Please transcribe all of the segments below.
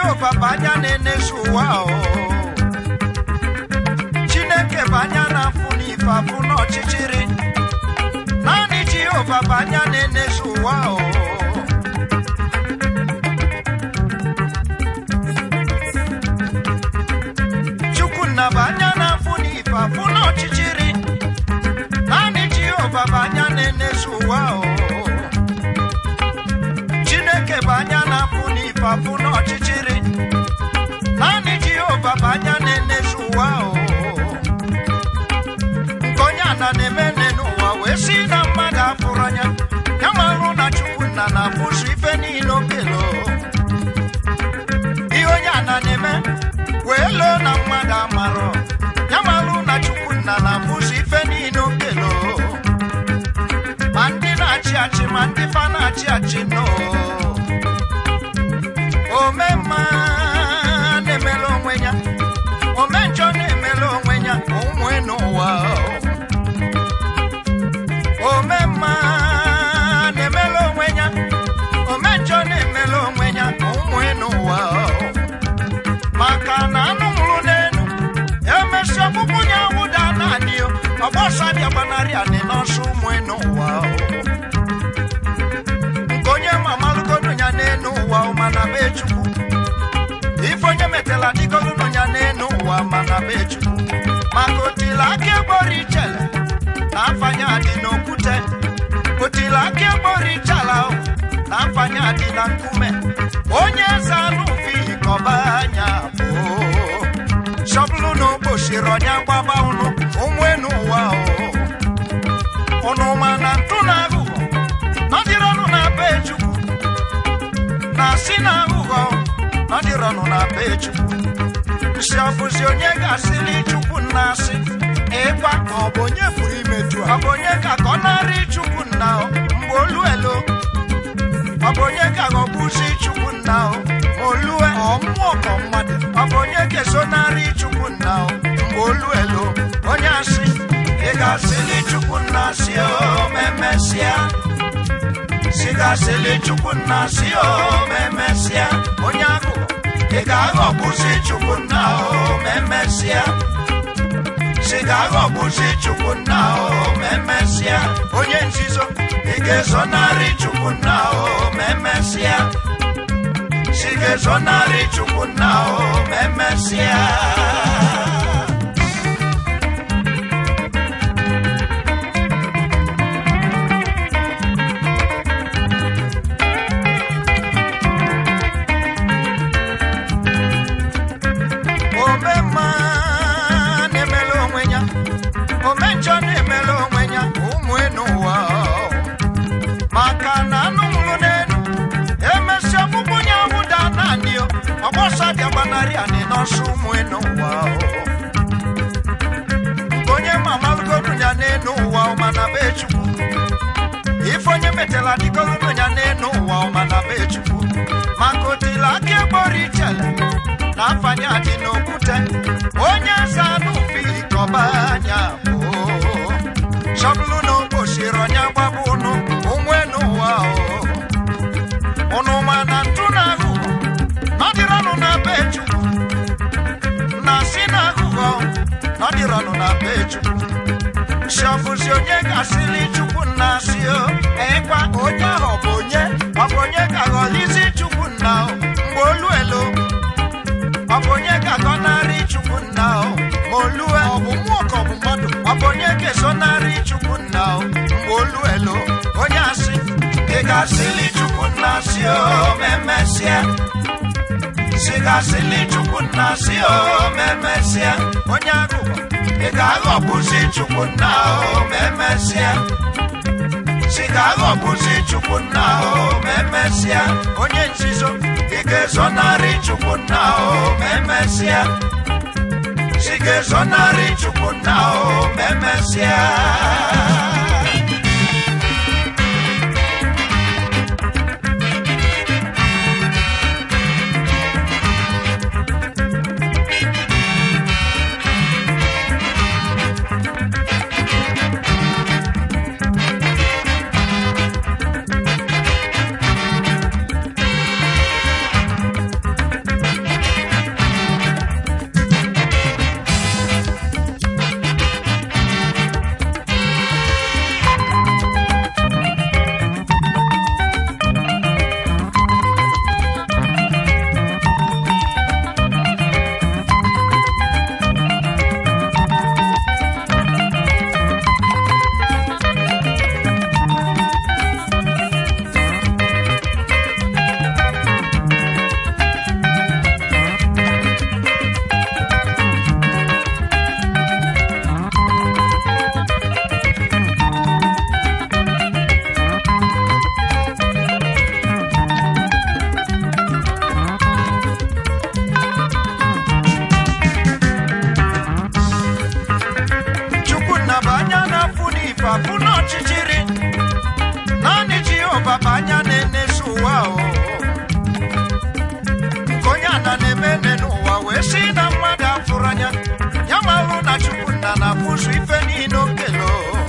jehova bụ anya na-enezu ụwa o chineke bụ anya na-afụ n'ife afụ n'ọchịchịrị naanị jehova bụ anya na-enezu ụwa o chukwunna bụ anya na-afụ n'ife afụ n'ọchịchịrị naanị jehova bụ anya na-enezu ụwa o chineke bụ anya na-afụ n'ife afụ n'ọchịchịrị naanị jehova bụ anya na-enezu ụwa o nke onye ana na-eme nne n'ụwa wee si na mmadụ afụrụ anya ya marụ na chukwunna na-afụzu ife niile okelo ihe onye ana na-eme wee loo na mmadụ amarọ ya marụ na chukwunna na-afụzu ife niile okelo ma ndị na-achị achị ma ndị fa na-achị achị nọ omemma na-emere onwe ya omenjọ na-emere onwe ya onwe n'ụwa omemma na-emere onwe ya omenjọ na-emere onwe ya onwe n'ụwa maka na anụ nwụrụ n'elu emesi ọkpụkpụ ya wụda naanị ọgbọsa dị gbanarị anị n'ọsọ ụmụ n'ụwa nke onye mamalụgodu ya n'elu ụwa mana be chukwu ife onye metela dịgodu ya n'elu ụwa mana be chukwu maka otila aka egbori ichele na afanya dị n'okwute otila aka egbori ichala na afanya dị na nkume onye eze anụ fi kọba anya bụ shọbụlụ na okpochiri ọnya gbaba ụnụ ụmụ n'ụwa ụnụ ma na ntụ na aghụghọ nọdịrọnụ na be chukwu na si na aghụghọ nọdịrọnụ na be chukwu si ọbụzi onye ga-asịli chukwu nna asị ịgwa ka ọ bụ onye pụrụ imeju ọ bụ onye ka ka ọ narị chukwu nna o, mgbe olu elo ọ bụ onye ka ghọgbuzi chukwu nna o, ma olue ọmụọ ka mmadụ ọ bụ onye ga-esonarị chukwu nna o, mgbe olu elo onye asị ị ga-asịli chukwu nna si o memesịa si ga-asịli chukwu nna si o memesịa onye agụụ ị ga-aghọgbuzi chukwu nna o memesịa si ga-aghọgbuzi chukwu nna o memesịa onye nzizo ị ga-ezonarị chukwu nna o memesịa si ga-ezonarị chukwu nna o memesịa omemma na-emere onwe ya omenjọ na-emere onwe ya ụmụ n'ụwa maka na anụ nwụrụ n'elu emesi ọkpụkpụ ya wụda naanị o, ọgbọsa dị agbanarị anị n'ọsọ ụmụ n'ụwa nke onye mamalụgodu ya n'elu ụwa mana be chukwu ife onye metela dịgogodu ya n'elu ụwa mana be chukwu maka otila aka egbori ichele na afanye adị n'okwute onye eze anụ fili kọba anya bụ chọbụlụ na okpochiri ọnya gbaba ụnụ onwe n'ụwa o. ụnụ ma na ntụ na aghụghọ nọdịrọnụ na be chukwu na si na aghụghọ nọdịrọnụ na be chukwu si ọbụzi onye ga-asịli chukwu nna si o ịkwa onye ahụ ọ bụ onye ọ bụ onye ka ghọlizi chukwu nna o mgbe olu elo ọ bụ onye ga-agọnarị chukwu nna o ma olue ọ bụ mmụọ ka ọ bụ mmadụ ọ bụ onye ga-esonarị chukwu nna o mgbe olu elo onye asị ị ga-asịli chukwu nna si o memesịa si ga-asịli chukwu nna si o memesịa onye agụgọ ị ga-aghọgbuzi chukwu nna o memesịa si ga-aghọgbuzi chukwu nna o memesịa onye nzizo ị ga-ezonarị chukwu nna o memesịa si ga-ezonarị chukwu nna o memesịa amoosu ife niile okelo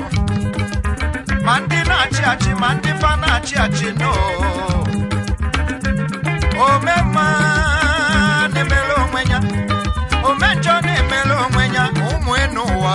ma ndị na-achị achị ma ndị fa na-achị achị no omemma na-emere onwe ya omenjọ na-emere onwe ya ụmụ n'ụwa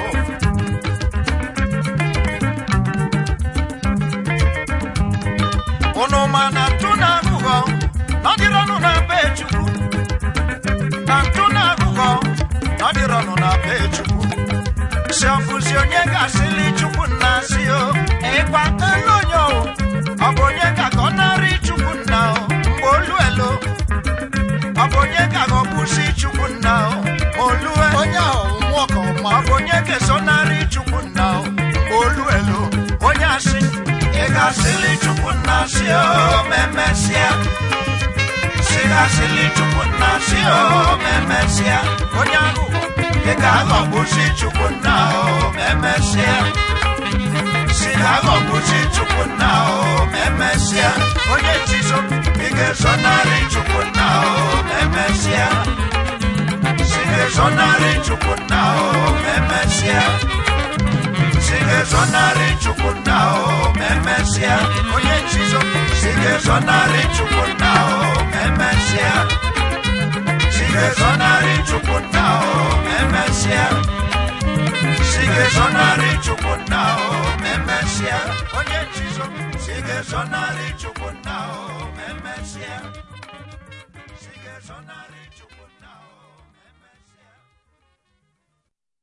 unu ma na ntụ na aghụghọ nọdịrọnụ na be chukwu na ntụ na aghụghọ nọdịrọnụ na be chukwu si ọfụzi onye ga-asịli chukwu nna si o ịkwa elu onye o ọ bụ onye ka ka ọ narị chukwu nna o mgbe olu elo ọ bụ onye ka ka ọ bụzi chukwu nna o ma olue onye ahụ mmụọ ka ọma ọ bụ onye ga-esonarị chukwu nna o mgbe olu elo onye asị ị ga-asịli chukwu nna si o ma emesịa si ga-asịli chukwu nna si o ma emesịa onye ahụ ị ga-aghọgbuzi chukwu nna o ma emesịa si ga-aghọgbuzi chukwu nna o ma emesịa onye nchizo ị ga-esonarị chukwu nna o ma emesịa Sigue sonarị chukwu nna o ma emesịa Sigue sonarị chukwu nna o ma emesịa onye nchizo Sigue sonarị chukwu nna o ma emesịa Sigue sonarị chukwu nna o ma emesịa Sigue sonarị chukwu nna o ma emesịa onye nchizo Sigue sonarị chukwu nna o ma emesịa Sigue sonarị chukwu nna o